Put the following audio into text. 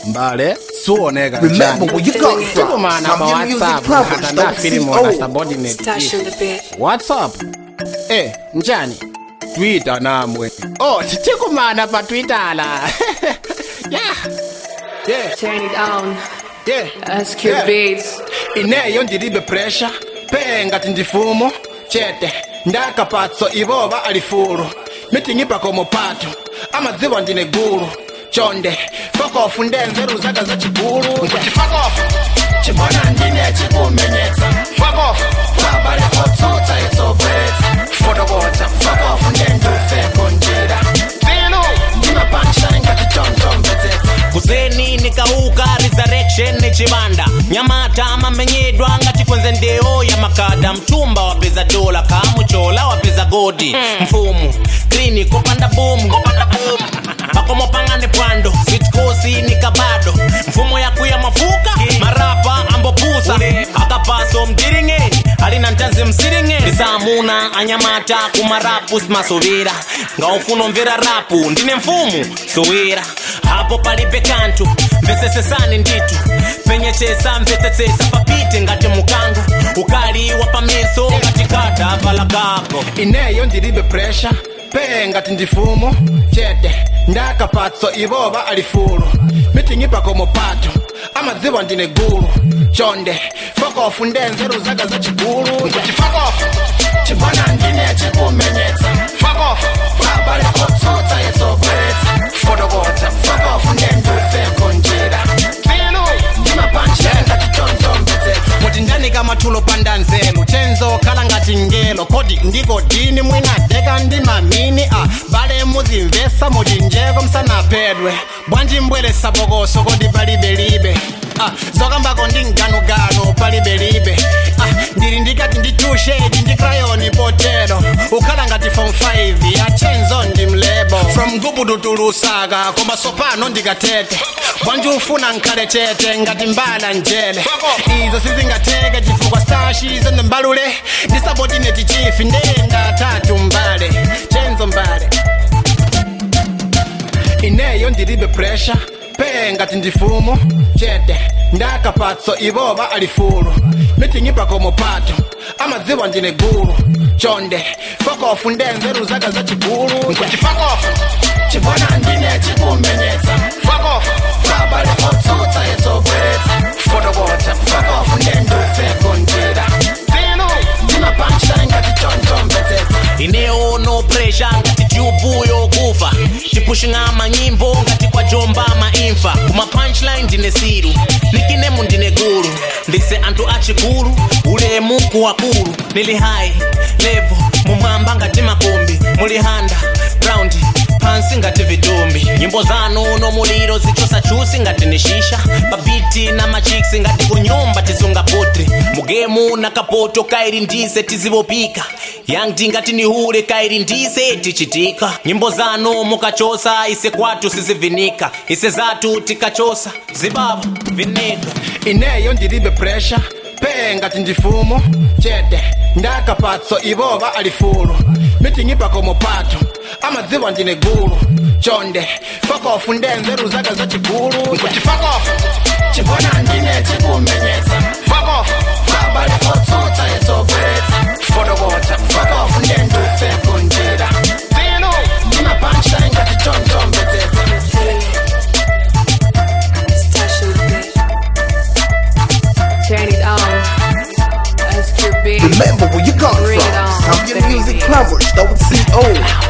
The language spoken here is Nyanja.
mbale suoneka Remember where you come from. Tikumana pa Some music WhatsApp plumbers katanda don't see filimu na old. subordinate Stash chief. in the bed. WhatsApp eh njani Twitter namwe oh tikumana pa Twitter la yeah yeah Turn it on. yeah SQ Yeah. Beats. ineyo ndilibe pressure pengati ndifumo chete ndakapatso ivoba alifulu mitingipa komo pato amadziwa ndine gulu chonde fokofu ndenzeru zaka za chigulu nkuti fokofu chibona ndine chikumenyetsa fokofu babale kotsutsa itsobweretsa fotokotsa fokofu ndendufeko njira filu ndimapanshani ngati chonchomvetsetsa kuzeni nikauka resurrection ni chibanda nyamata amamenyedwa ngati kwenze ndeo ya makada mtumba wapeza dola kamuchola wapeza godi mfumu krini kopanda bomu pakomo pangane pwando sitkosi ni kabado mfumo yakuya mafuka marapa ambopusa akapaso mdiringeni alina ntanzi msiringeni ndisamuna anyamata kumarapu simasovera ngaufuna mvera rapu ndine mfumu sowera hapo palibe kantu mvesesesani nditu penyechesa mvesesesa papite ngati mukango ukali wa pameso ngati kata vala kako ineyo ndilibe pressure pengati ndifumo chete ndakapatso ivoba alifulu mitingipa komo pato amadziwa ndine gulu chonde fokofu ndenzeru zaka za chigulu nkuti fokofu chibona ndine chikumenyetsa fokofu babale kotsutsa itsobweretsa fotokotsa fokofu ndendufeko njira filu ndimapanshenda tichonchomvetsetsa muti ndanika mathulo panda nzelu chenzo khala ngati ngelo kodi ndiko dini mwinadeka ndi mamini a bale muzimvesa muchinjeko msanaphedwe bwanji mbweresa bokoso kodi palibelibe Ah, zokambako ndi mganuganu palibelibe ah, ndili ndikati ndi tushedi ndi krayoni potero ukhala ngati form 5 ya chenzo ndi mlebo from gubudu tulusaka koma sopano ndikatete bwanji ufuna nkhale chete ngati mbala njele izo sizingateke chifukwa stashi zende mbalule ndisabodineti chifi ndenda tatu mbale chenzo mbale ineyo ndilibe pressure pengati ndifumo chete ndakapatso ivoba alifulu mitingipa komo pato amadziwa ndine gulu chonde fokofu ndenzeru zaka za chigulu nkuti fokofu chibona ndine chikumenyetsa fokofu babale kotsutsa itsobweretsa fotokotsa fokofu ndendufeko njira filu ndimapanshani ngati chonchomvetsetsa ineyo no pressure ngati tyubu yokufa tipushinga manyimbo ngati kwa jomba maimfa kuma punchline ndine siru nikinemu ndine gulu ndise anthu achikulu ulemu kuwakulu nili high level mumwamba ngati makombi muli handa ground pansi ngati vitumbi nyimbo zanu nomuliro zichosa chusi ngati ni shisha babiti na machiksi ngati kunyumba tisunga potri mugemu na kapoto kairi ndise tizivopika yangti ngati nihule kairi ndise tichitika nyimbo zanu mukachosa ise kwatu sizivinika ise zatu tikachosa zibaba vinika ineyo ndilibe pressure pengati ndifumo chete ndakapatso ivoba alifulu mitingipa komo pato amadziwa ndine gulu chonde fokofu ndenzeru zaka za chigulu nkuti fokofu chibona ndine chikumenyetsa fokofu babale kotsutsa itsobweretsa fotokotsa fokofu ndendufeko njira filu ndimapanshani ngati chonchomvetsetsa Stash in the bed. Turn it on. SQ Beats. Remember where you come Bring it from. on, Some baby. music plumbers don't see old.